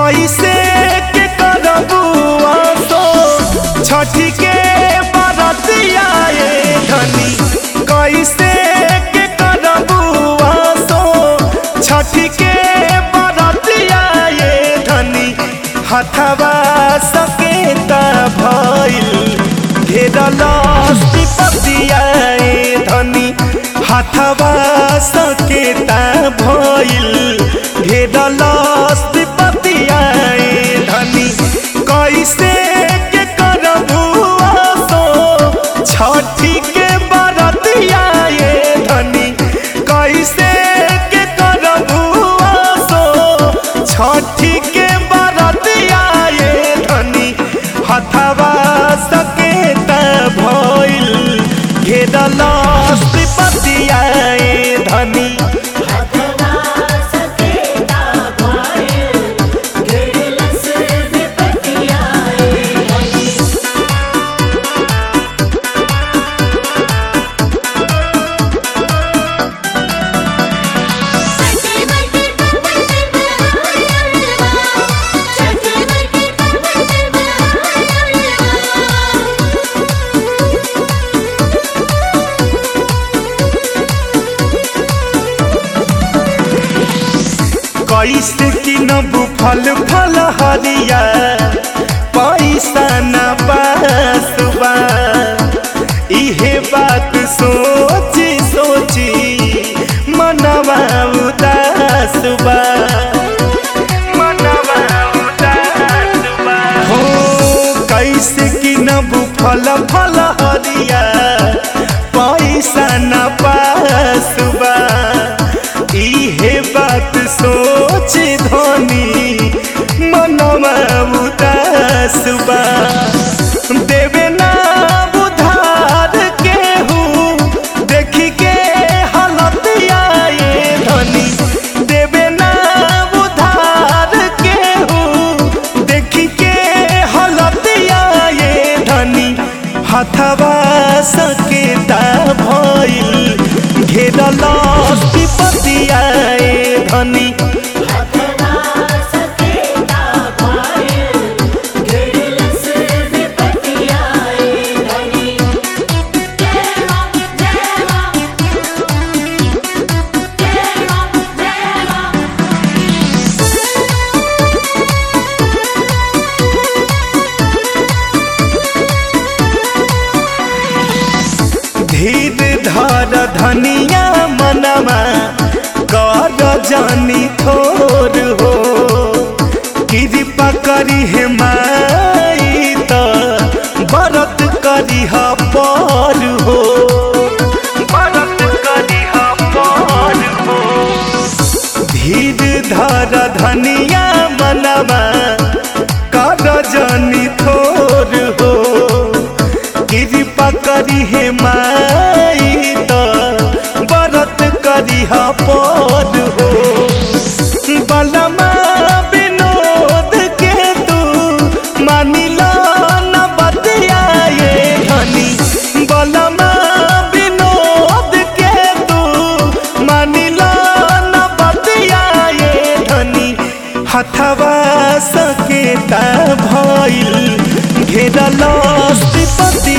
कैसे के करबू आसो छठी के बरतिया ए धनी कैसे के करबू आसो छठी के बरतिया ए धनी हथवा सकेता भइल घेरल पतिया ए धनी हथवा सकेता भइल घेरल पतिया ए धनी कैसे के करबू आसो छठी के बरतिया ए धनी कैसे के करबू आसो छठी के बरतिया ए धनी हथवा सकेता भइल घेरल पतिया ए धनी हथवा सकेता भइल घेरलस विपतिया ए धनी छठी मईके कपड़े बनाया छठी मईके कपड़े बनाया कैसे किनबू फल फल हरिया पैसा न बासुबा इहे बात सोची सोची मनवा उदास बा मनवा उदास बा हो कैसे किनबू फल फल हरिया पैसा न पासुबा इहे बात सोच धनी मनवा उदास बा देवे ना उधार केहू देखी के हालतिया ये धनी देवे ना उधार केहू देखी के हालतिया ये धनी हथवा सकेता भइल घेरल पतिया ए धनी हथवा सकेता भइल घेरलस विपतिया ए धनी जय मां जय मां जय मां जय मां धीर धर धनिया मनवा कर जानी थोर हो कृपा करी हे माई त बरत करी ह पर हो बरत करी ह पर हो धीर धर धनिया मनवा कर जानी थोर हो कृपा करी हे माई त बरत करी ह पद हो बलमा विनोद के तू मानिला न बतिया ये धनी बलमा विनोद के तू मानिला न बतिया ये धनी हथवा सकेता भइल घेरल पति